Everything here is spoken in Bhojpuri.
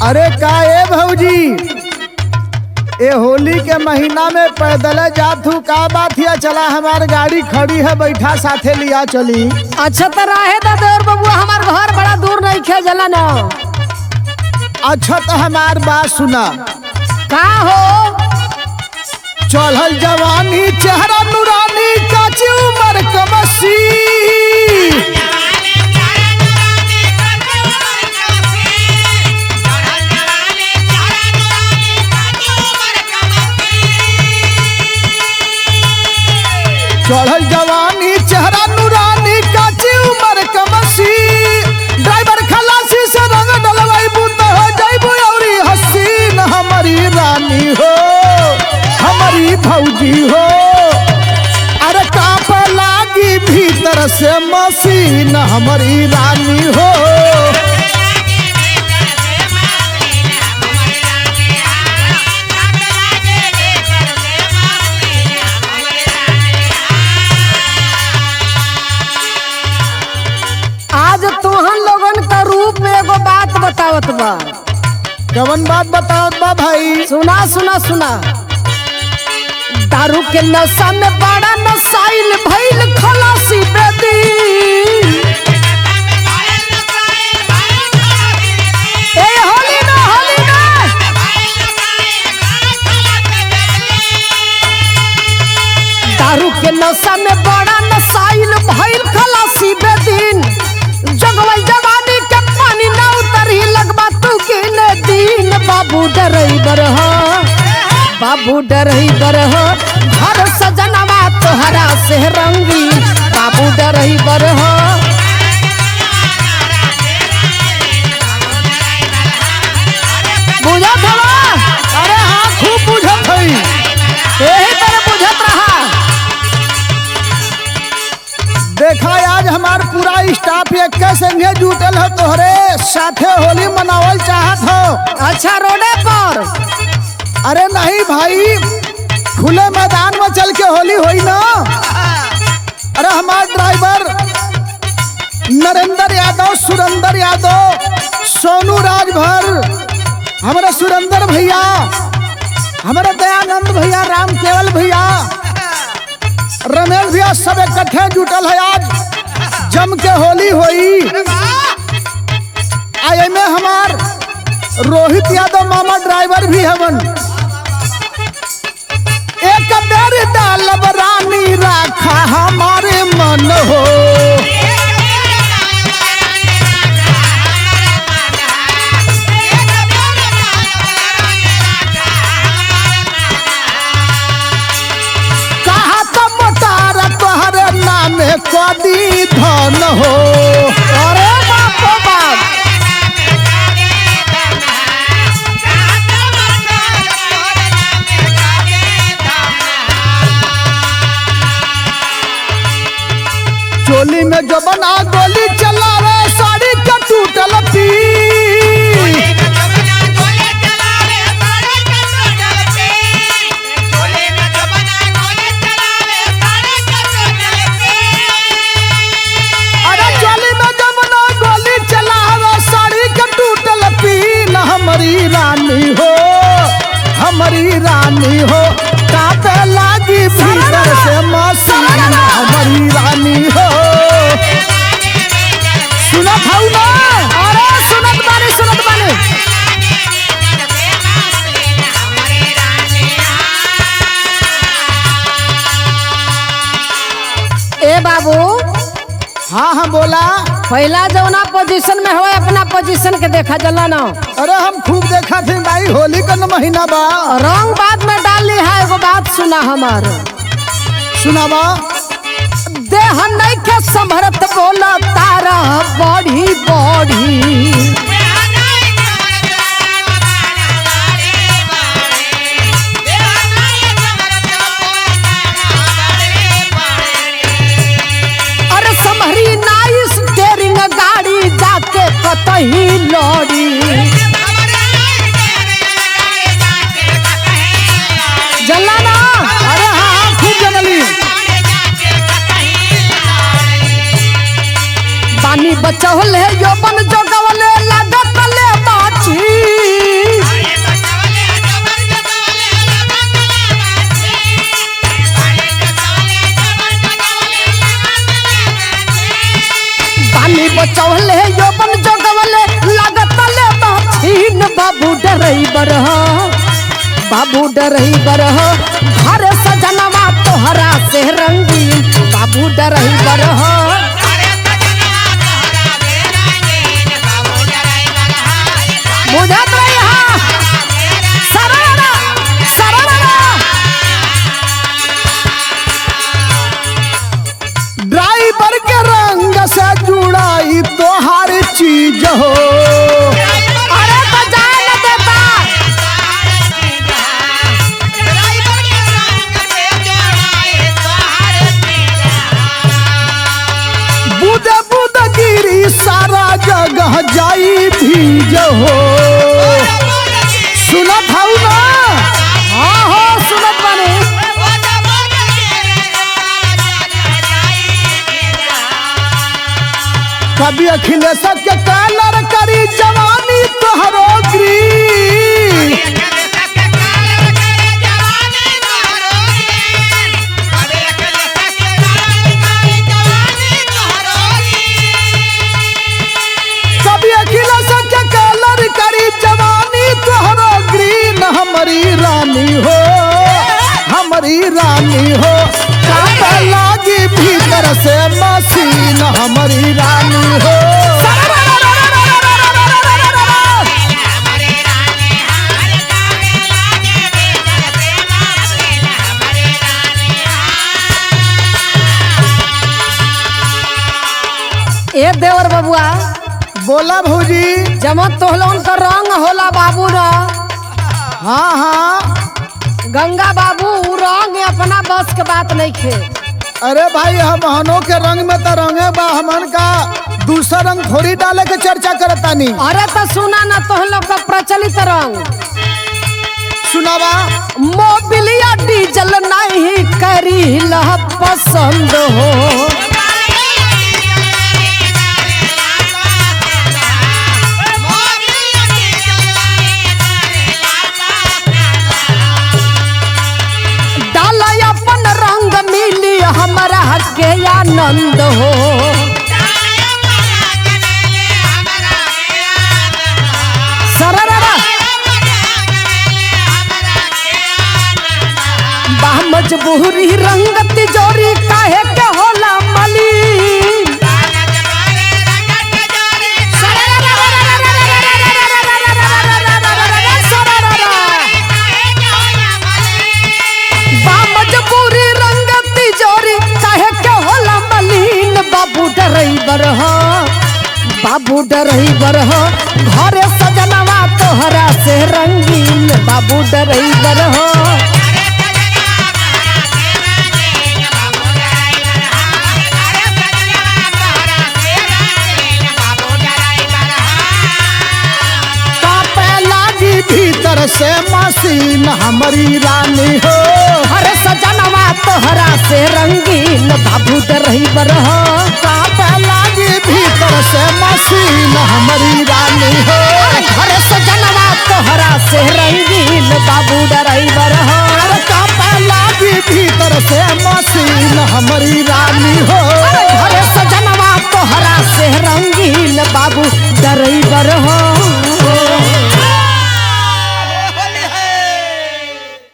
अरे का ए भौजी ए होली के महीना में पैदल जात हूँ का बात हिया चला हमार गाड़ी खड़ी है बैठा साथे लिया चली अच्छा तो रहे दा देवर बबुआ हमार घर बड़ा दूर नहीं खे जला ना अच्छा तो हमार बात सुना का हो चढ़ल जवानी चेहरा नूरानी काची उमर कमसी चढ़ल जवानी चेहरा नूरानी काची उमर कमसी ड्राइवर खलासी से रंग डलवाई बूत हो जाइबू औरी हसीन हमारी रानी हो हमारी भौजी हो अरे काप लागी भीतर से मसीन हमारी रानी हो आज तुहन लोगन का रूप में एगो बात बतावत बा कवन बात बताओ बा भाई सुना सुना सुना दारू के नशा में बड़ा नशाइल भइल खलासी बेदी ए होली ना होली ना दारू के नशा में बड़ा नशाइल भइल खलासी बेदीन जगवल जवानी के पानी ना उतरी लगबा तू के ने दिन बाबू डरई बरह बाबू डरई बरह घर सजनवा तोहरा से रंगी बाबू डरई बरह बुझत हवा अरे हाँ खूब बुझत हई यही तरह बुझत रहा देखा आज हमार पूरा स्टाफ एक संगे जुटल है तोहरे साथे होली मनावल चाहत हो अच्छा रोडे पर अरे नहीं भाई खुले मैदान में चल के होली होई ना अरे हमार ड्राइवर नरेंद्र यादव सुरेंद्र यादव सोनू राजभर हमारे सुरेंद्र भैया हमारे दयानंद भैया राम केवल भैया रमेश भैया सब इकट्ठे जुटल है आज जम के होली होई आई में हमार रोहित यादव मामा ड्राइवर भी हवन एक बेर डालब रानी राखा हमारे मन हो कहा तो मोटार तोहरे नामे कदी धन हो अरे बाप रे बाप चोली में जो बना गोली चलावे साड़ी का टूटल पी अरे चोली में जो बना गोली चलावे साड़ी का टूटल पी न हमारी रानी हो हमारी रानी हो कापे लागी भीतर से मसीन हमारी रानी हो सुनत हऊ ना अरे सुनत बानी सुनत बानी ए बाबू हाँ हाँ बोला पहला जौना पोजीशन में हो अपना पोजीशन के देखा जला ना अरे हम खूब देखा थे भाई होली का न महीना बा रंग बाद में डाल ली है एगो बात सुना हमार सुनावा देह नहीं के संभरत बोला तारा बड़ी बड़ी अरे संभरी नाइस डेरिंग गाड़ी जाके कतही लड़ी जल्ला ना अरे हाँ हाँ खूब जनली पानी बचौले यो बन जोगवले लागत ले बाछी लगवले योबन जगवले लागत ले बाछीन बाबू डरैबर हो बाबू डरैबर हो घर सजनवा तोहरा से रंगीन बाबू डरैबर हो बुझत रही हा सररा सररा ड्राइवर के रंग से जुड़ाई तोहार चीज हो अरे तो जाए न देता बुद बुद गिरी सारा जगह जाई भीज हो सुनत हऊ ना हाँ हो सुनत बानी कभी अखिलेश के कलर करी जवानी तोहरो ग्री कभी अखिलेश के कलर करी जवानी तोहरो ग्रीन हमारी रानी हो हमारी रानी हो कांटा लागी भीतर से मसीन हमारी रानी हो ए देवर बबुआ बोला भौजी जमा तोहलोन का रंग होला बाबू न हाँ हाँ गंगा बाबू उ रंग अपना बस के बात नहीं खे अरे भाई हम हनों के रंग में तो रंगे बा हमन का दूसरा रंग थोड़ी डाले के चर्चा करतानी अरे तो सुना ना तोहलो का प्रचलित रंग सुनावा मोबिलिया डीजल नहीं करी लह पसंद हो डाला अपन रंग मिली हमरा के आनंद हो सररा बा मजबूरी रंग तिजोरी काहे के होला मलिन बा मजबूरी रंग तिजोरी काहे के होला मलिन बाबू डरैबर हो बाबू डरैबर हो घरे सजनवा तोहरा से रंगीन बाबू डरैबर हो कापे लागी भीतर से मसीन हमारी रानी हो घरे सजनवा तोहरा से रंगीन बाबू डरैबर हो कापे लागी भीतर से मसीन हमारी रानी हो घरे सजनवा तोहरा से रंगीन बाबू डरैबर हो अरे कापे लागी भीतर से मसीन हमारी रानी हो